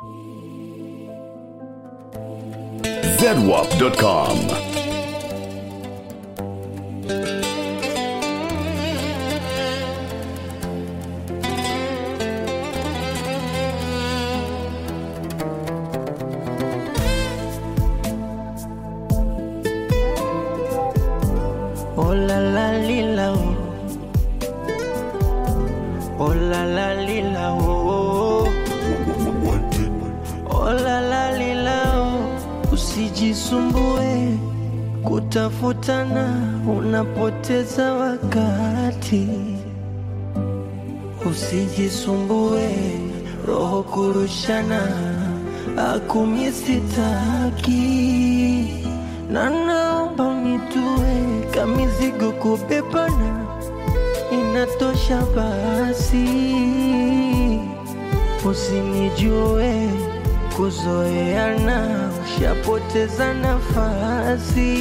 zedwap.com. Oh la la lila oh. Oh la la lila oh. Oh la la lila oh. Usijisumbue kutafutana, unapoteza wakati. Usijisumbue roho kurushana, akumi sitaki na naomba unitue kamizigo kubebana, inatosha basi. Usinijue kuzoeana, ushapoteza nafasi.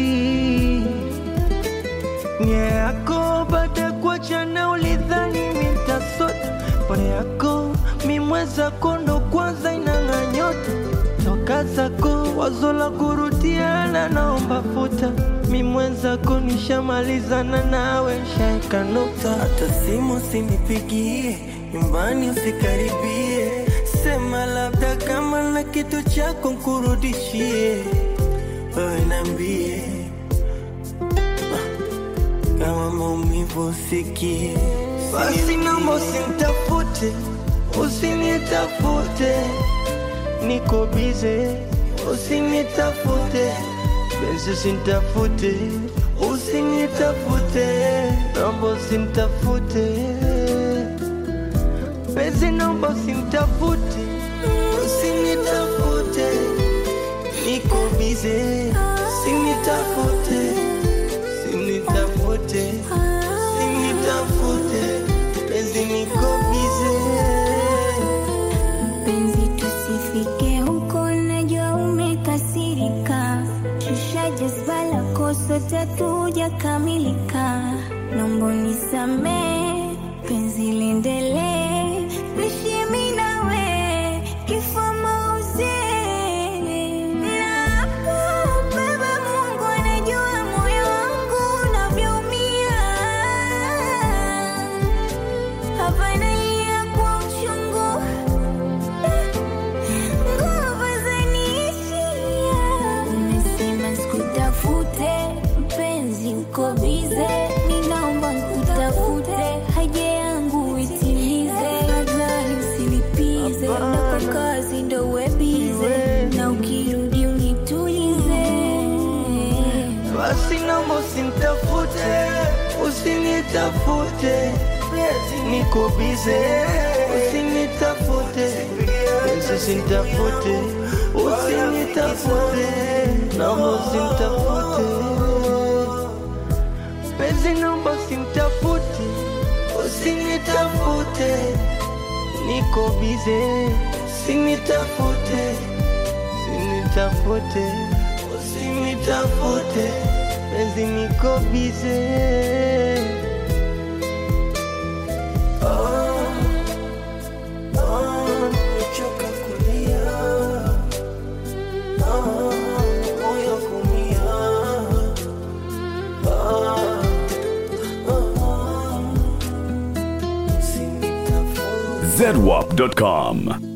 Nia yako baada ya kuachana, ulidhani mitasota pole yako mimweza kondo kwanza inang'a nyota toka zako wazo la kurudiana, naomba futa mimwenzako, nishamalizana nawe, shaeka nukta. Hata simu usinipigie, nyumbani usikaribie, sema labda kama na kitu chako nkurudishie, wewe niambie kama maumivu usikie, basi naomba usinitafute, usinitafute, niko bize, usinitafute, benzi usinitafute, usinitafute, naomba usinitafute, benzi naomba usinitafute, usinitafute, niko bize, usinitafute, usinitafute, usinitafute, benzi niko bize. Mpenzi, tusifike huko, najua umekasirika, shusha jazba lako, sote hatujakamilika. Naomba unisamehe, penzi liendelee, niishi mimi nawe, kifo mauti. Nakubeba, Mungu anajua moyo wangu unavyoumia. Hapa nalia kwa uchungu nguvu zaniishia. Umesema sikutafute, mpenzi uko bize, ninaomba nkutafute, haja yangu itimize, nadhani usilipize, na kwa kazi ndo uwe bize, na ukirudi unitulize. Basi naomba usinitafute, usinitafute, niko bize, usinitafute, Yesu usinitafute, usinitafute, naomba usinitafute, penzi naomba usinitafute, usinitafute, niko bize, usinitafute, usinitafute, usinitafute, penzi niko bize. Nimechoka kulia, ah, moyo kuumia, ah, ah, usinitafute. zedwap.com.